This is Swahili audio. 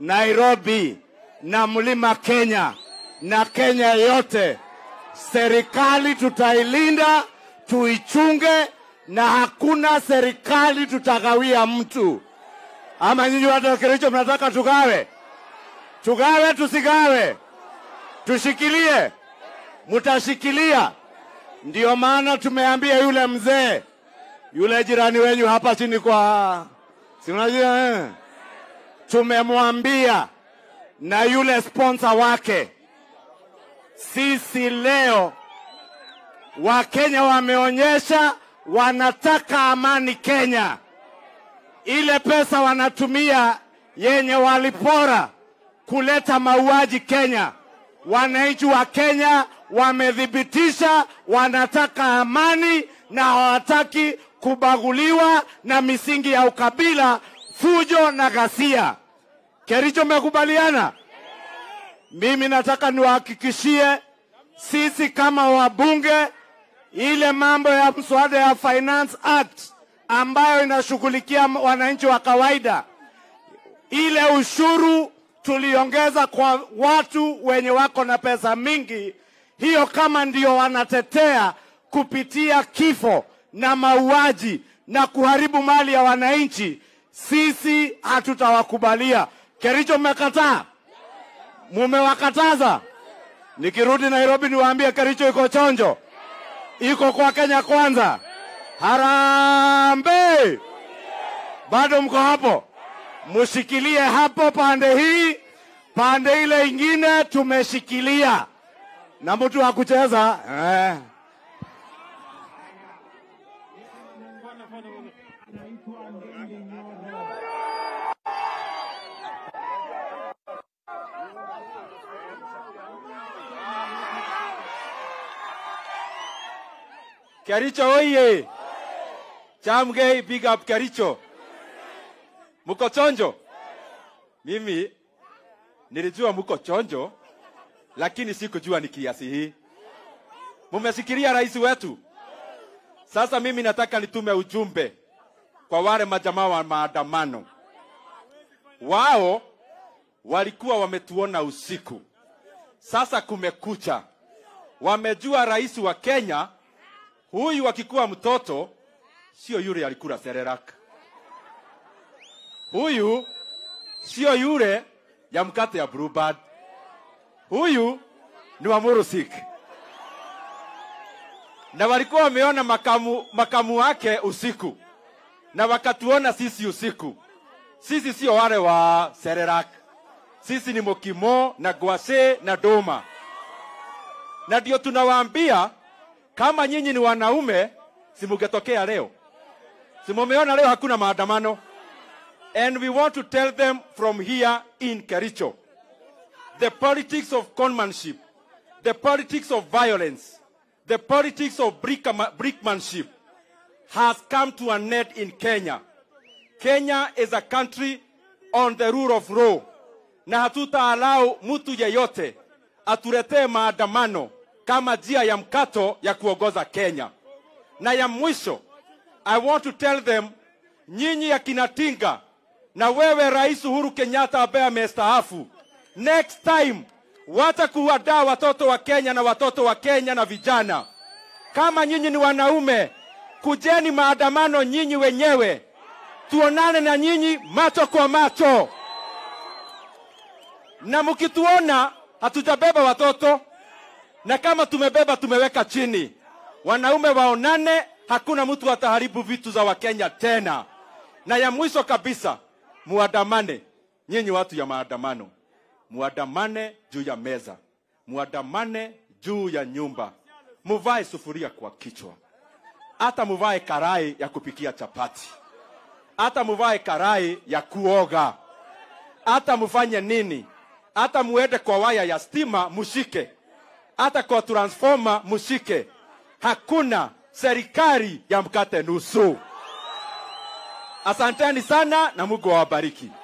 Nairobi na mlima Kenya na Kenya yote, serikali tutailinda, tuichunge, na hakuna serikali tutagawia mtu. Ama nyinyi watu wa Kericho mnataka tugawe? Tugawe tusigawe? Tushikilie? Mtashikilia? Ndio maana tumeambia yule mzee yule jirani wenyu hapa chini kwa si unajua eh? Tumemwambia na yule sponsor wake, sisi leo Wakenya wameonyesha wanataka amani Kenya. Ile pesa wanatumia yenye walipora kuleta mauaji Kenya, wananchi wa Kenya wamethibitisha wanataka amani na hawataki kubaguliwa na misingi ya ukabila, fujo na ghasia. Kericho, mmekubaliana? Mimi nataka niwahakikishie sisi kama wabunge, ile mambo ya mswada ya Finance Act ambayo inashughulikia wananchi wa kawaida, ile ushuru tuliongeza kwa watu wenye wako na pesa mingi, hiyo kama ndio wanatetea kupitia kifo na mauaji na kuharibu mali ya wananchi, sisi hatutawakubalia. Kericho, mmekataa, mumewakataza. Nikirudi Nairobi niwaambie Kericho iko chonjo, iko kwa Kenya kwanza. Harambee! Bado mko hapo? Mushikilie hapo pande hii, pande ile ingine tumeshikilia, na mtu wa kucheza eh. Kericho oye! Chamgei, big up Kericho. Muko chonjo? Mimi nilijua muko chonjo, lakini sikujua ni kiasi hii. Mumesikiria rais wetu? Sasa mimi nataka nitume ujumbe kwa wale majamaa wa maandamano. Wao walikuwa wametuona usiku, sasa kumekucha. Wamejua rais wa Kenya huyu akikuwa mtoto sio yule alikula serelaka. Huyu sio yule ya mkate ya Bluebird. Huyu ni wa Murusik, na walikuwa wameona makamu, makamu wake usiku na wakatuona sisi usiku. Sisi sio wale wa serelaka, sisi ni Mokimo na Gwase na Doma, na ndio tunawaambia kama nyinyi ni wanaume, simugetokea leo, simumeona leo hakuna maandamano. And we want to tell them from here in Kericho, the politics of conmanship, the politics of violence, the politics of brickma- brickmanship has come to an end in Kenya. Kenya is a country on the rule of law, na hatutaalau mtu yeyote atuletee maandamano kama njia ya mkato ya kuongoza Kenya. Na ya mwisho, I want to tell them, nyinyi akina Tinga na wewe Rais Uhuru Kenyatta ambaye amestaafu, next time wacha kuwadaa watoto wa Kenya na watoto wa Kenya na vijana. Kama nyinyi ni wanaume, kujeni maandamano nyinyi wenyewe, tuonane na nyinyi macho kwa macho, na mkituona hatujabeba watoto na kama tumebeba tumeweka chini. Wanaume waonane, hakuna mtu ataharibu vitu za Wakenya tena. Na ya mwisho kabisa, muandamane nyinyi watu ya maandamano, muandamane juu ya meza, muandamane juu ya nyumba, muvae sufuria kwa kichwa, hata muvae karai ya kupikia chapati, hata muvae karai ya kuoga, hata mufanye nini, hata muende kwa waya ya stima mushike hata kwa transformer mushike. Hakuna serikali ya mkate nusu. Asanteni sana na Mungu awabariki.